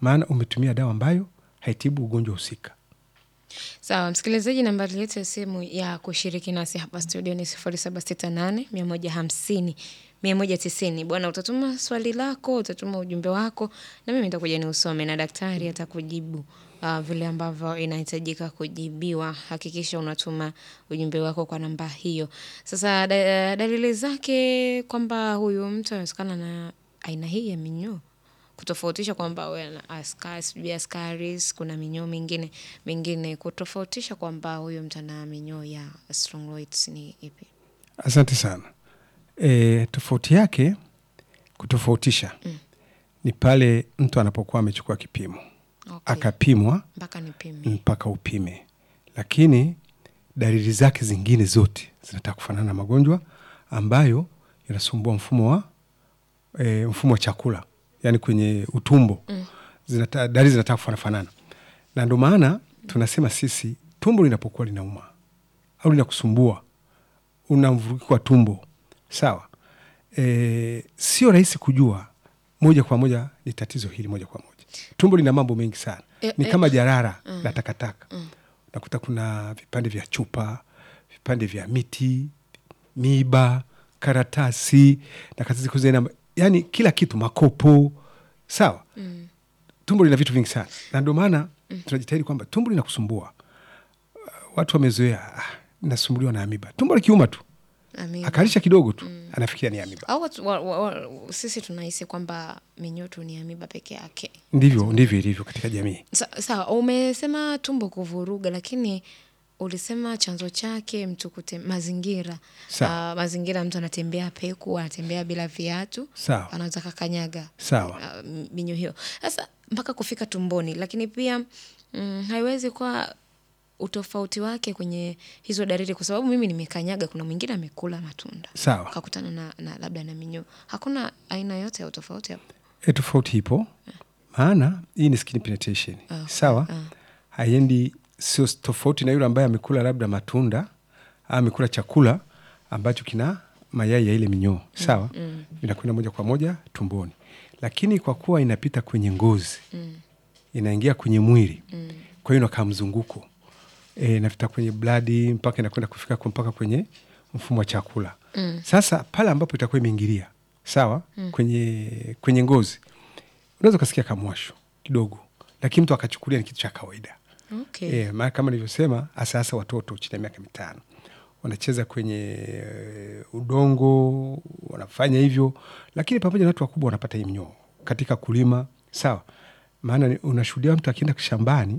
maana umetumia dawa ambayo haitibu ugonjwa husika. Sawa, msikilizaji, nambari yetu ya simu ya kushiriki nasi hapa studio ni sifuri saba sita nane mia moja hamsini mia moja tisini. Bwana, utatuma swali lako, utatuma ujumbe wako na mimi nitakuja ni usome na daktari atakujibu uh, vile ambavyo inahitajika kujibiwa. Hakikisha unatuma ujumbe wako kwa namba hiyo. Sasa da, dalili zake kwamba huyu mtu anawezekana na aina hii ya minyoo kutofautisha kwamba we ana askari sijui askaris kuna minyoo mingine mingine kutofautisha kwamba huyu mtu ana minyoo ya strongyloids ni ipi Asante sana. E, tofauti yake kutofautisha Mm. ni pale mtu anapokuwa amechukua kipimo okay. akapimwa mpaka nipime mpaka upime, lakini dalili zake zingine zote zinataka kufanana na magonjwa ambayo yanasumbua mfumo wa e, mfumo wa chakula, yani kwenye utumbo Mm. zinata, dalili zinataka kufanana, na ndio maana tunasema sisi tumbo linapokuwa linauma au linakusumbua, una mvurugiko wa tumbo sawa, e, sio rahisi kujua moja kwa moja ni tatizo hili moja kwa moja. Tumbo lina mambo mengi sana, E- ni e- kama jarara Mm. la takataka Mm. unakuta kuna vipande vya chupa, vipande vya miti, miba, karatasi na karatasi kuzena, yani kila kitu, makopo, sawa. Mm. Tumbo lina vitu vingi sana, na ndio maana tunajitahidi kwamba tumbo linakusumbua. Uh, Watu wamezoea, ah, nasumbuliwa na amiba. Tumbo likiuma tu Amiba. akalisha kidogo tu anafikiria ni amiba. au watu, wa, wa, wa, sisi tunahisi kwamba minyoo tu ni amiba peke yake Ndivyo ndivyo ilivyo katika jamii. Sa- sawa umesema tumbo kuvuruga lakini ulisema chanzo chake mtu kute, mazingira Sawa. Ah, mazingira mtu anatembea peku anatembea bila viatu Sawa anaweza kakanyaga sawa. ah, minyoo hiyo sasa mpaka kufika tumboni lakini pia mm, haiwezi kuwa utofauti wake kwenye hizo dalili kwa sababu mimi nimekanyaga kuna mwingine amekula matunda Sawa. akakutana na, na labda na minyoo hakuna aina yote ya utofauti hapo E, tofauti ipo, maana hii ni skin penetration Ah, sawa. ah. Haiendi, sio tofauti na yule ambaye amekula labda matunda au amekula chakula ambacho kina mayai ya ile minyoo sawa, vinakwenda moja kwa moja tumboni, lakini kwa kuwa inapita kwenye ngozi mm, inaingia kwenye mwili mm, kwa hiyo inakaa mzunguko e, inapita kwenye bladi mpaka inakwenda kufika kwa- mpaka kwenye mfumo wa chakula mm. sasa pale ambapo itakuwa imeingilia sawa kwenye, kwenye ngozi unaweza ukasikia kamwasho kidogo, lakini mtu akachukulia ni kitu cha kawaida Okay. e, maana kama nilivyosema, hasa hasa watoto chini ya miaka mitano wanacheza kwenye e, udongo wanafanya hivyo, lakini pamoja na watu wakubwa wanapata hii mnyoo katika kulima sawa. Maana ni- unashuhudia mtu akienda shambani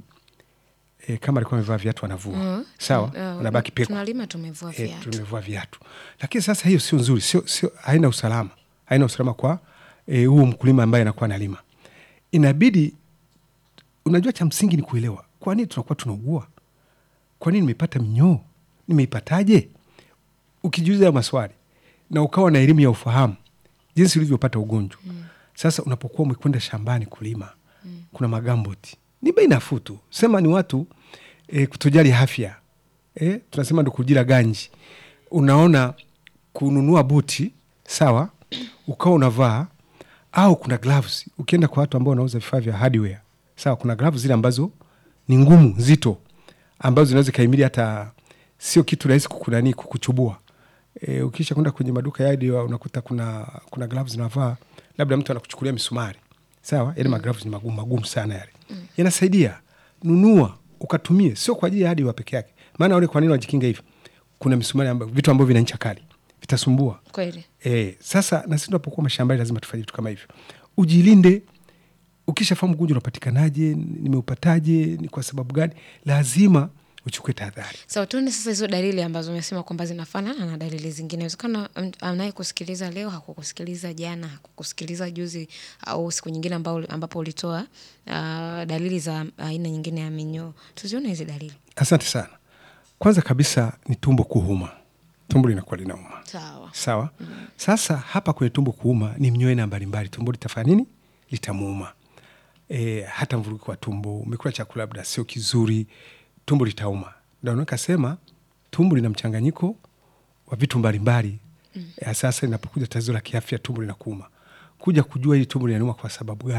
e, kama alikuwa amevaa viatu anavua Mm. sawa, Ah, anabaki peku tunalima tumevua Eh, viatu tumevua viatu, lakini sasa hiyo sio nzuri, sio, sio, haina usalama, haina usalama kwa eh, huo mkulima ambaye anakuwa analima. Inabidi, unajua, cha msingi ni kuelewa kwa nini tunakuwa tunaugua, kwa nini nimepata minyoo, nimeipataje? Ukijiuliza hayo maswali na ukawa na elimu ya ufahamu jinsi ulivyopata ugonjwa sasa, unapokuwa umekwenda shambani kulima kuna magamboti ni bei nafuu tu, sema ni watu e, kutojali afya e, tunasema ndo kujira ganji. Unaona, kununua buti sawa, ukawa unavaa au kuna gloves. Ukienda kwa watu ambao wanauza vifaa vya hardware sawa, kuna gloves zile ambazo ni ngumu nzito, ambazo zinaweza kaimili hata sio kitu rahisi kukunani kukuchubua. E, ukisha kwenda kwenye maduka ya hardware unakuta kuna kuna gloves zinavaa, labda mtu anakuchukulia misumari sawa, yale magloves ni magumu magumu sana yale yanasaidia. Nunua ukatumie, sio kwa ajili ya hardware peke yake. Maana wale kwa nini wajikinga hivyo? Kuna misumari amba, vitu ambavyo vina ncha kali vitasumbua. kweli E, sasa na sisi tunapokuwa mashambani lazima tufanye vitu kama hivyo, ujilinde. Ukishafahamu ugonjwa unapatikanaje, nimeupataje, ni kwa sababu gani, lazima uchukue tahadhari. sawa tuone sasa hizo dalili ambazo umesema kwamba zinafanana na dalili zingine inawezekana anayekusikiliza leo hakukusikiliza jana hakukusikiliza juzi au siku nyingine ambao, ambapo ulitoa uh, dalili za aina nyingine ya minyoo tuzione hizi dalili Asante sana. Kwanza kabisa ni tumbo kuuma, tumbo linakuwa linauma sawa sawa. Sasa hapa kwenye tumbo kuuma ni mnyoo aina mbalimbali, tumbo litafanya nini? Litamuuma. E, hata mvurugiko wa tumbo, umekula chakula labda sio kizuri, tumbo litauma. Ndio nikasema tumbo lina mchanganyiko wa vitu mbalimbali mm. Sasa inapokuja tatizo la kiafya, tumbo linakuuma, kuja kujua hili tumbo linauma kwa sababu gani,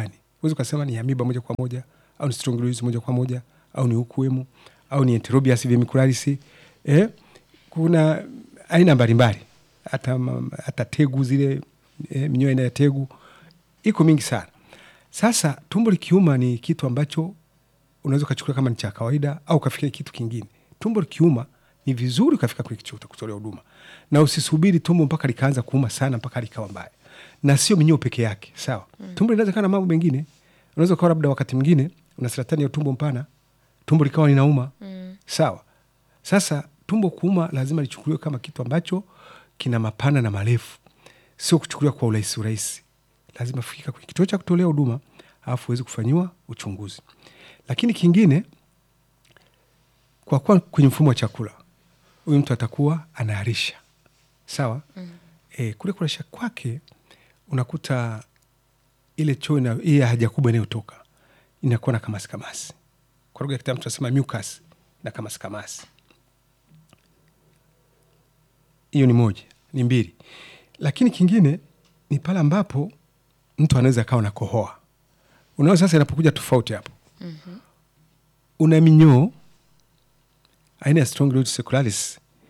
huwezi ukasema ni amiba moja kwa moja au ni strongylosis moja kwa moja au ni ukuemu au ni enterobius vermicularis eh, kuna aina mbalimbali hata, ma- hata tegu zile eh, minyoo aina ya tegu iko mingi sana sasa tumbo likiuma ni kitu ambacho unaweza ukachukulia kama ni cha kawaida au ukafikia kitu kingine tumbo likiuma ni vizuri ukafika kwenye kituo cha kutolea huduma na usisubiri tumbo mpaka likaanza kuuma sana mpaka likawa mbaya na sio minyoo peke yake sawa mm. tumbo linaweza kaa na mambo mengine unaweza ukawa labda wakati mwingine una saratani ya utumbo mpana tumbo likawa linauma mm. sawa sasa tumbo kuuma lazima lichukuliwe kama kitu ambacho kina mapana na marefu sio kuchukuliwa kwa urahisi urahisi lazima fika kwenye kituo cha kutolea huduma alafu uweze kufanyiwa uchunguzi lakini kingine kwa kuwa kwenye mfumo wa chakula huyu mtu atakuwa anaharisha sawa mm. e, kule kuharisha kwake unakuta ile choo ina- ile haja kubwa inayotoka inakuwa na kamasi kamasi kwa lugha ya kitaalamu tunasema mucus na kamasi kamasi hiyo ni moja ni mbili lakini kingine ni pale ambapo mtu anaweza akawa na kohoa unaona sasa inapokuja tofauti hapo mm-hmm. una minyoo aina ya strongylosis secularis